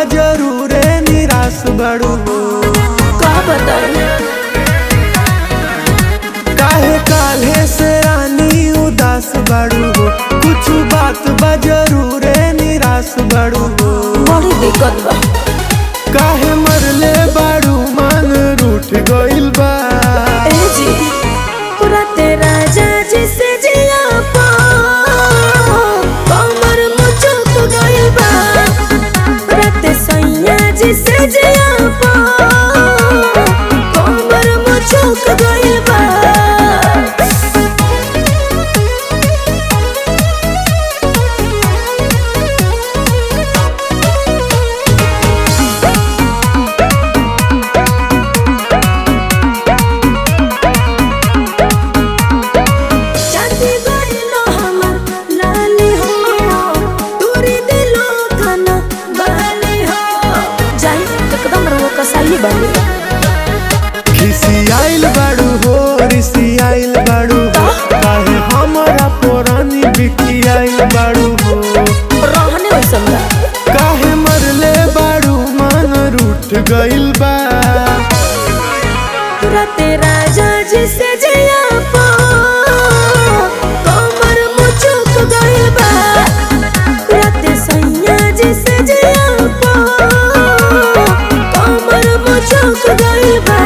जरूरे निराश बड़ू का बताई काहे काल्हे से रानी उदास बड़ू कुछ बात बा जरूरे निराश बड़ू बड़ी दिक्कत बा काहे मरले बाड़ू मन रूठ गइल बा ए जी पूरा तेरा जाजी से जिया पा कमर मुचुक गइल बा रात सैया जी से जिया पा कमर मुचुक गइल बा चांदी गइलो हमर लाली हो तोरी दिलो खाना बाली हो जाई एकदम रहो कसाई बाली खिसी आइल बाड़ू हो रिसी आइल बाड़ू हो काहे हमरा पुरानी बिकी आइल बाड़ू हो रहने वैसन बा काहे मरले बाड़ू मन रूठ गइल बा पूरा तेरा जाजी से जिया पा कमर मुचुक गइल बा रात सैया जी से जिया पा कमर मुचुक गइल बा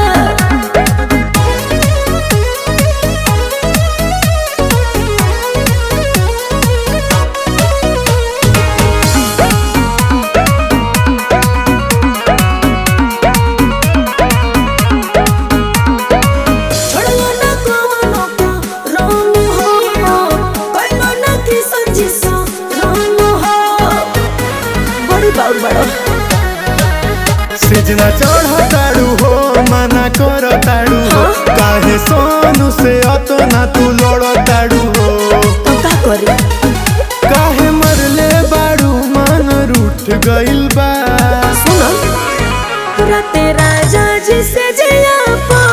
छोड़लो ना कवनो को रंग हो कैलो ना किसन जिसो रंग हो बड़ी बाउर बड़ो सिजना चढ़ताड़ू हो मना करताड़ू हो काहे सोनू से अतना तू लड़ताड़ू हो तो का करी काहे मरले बाड़ू मन रूठ गइल बा सुनो पूरा तेरा जाजी से जिया पा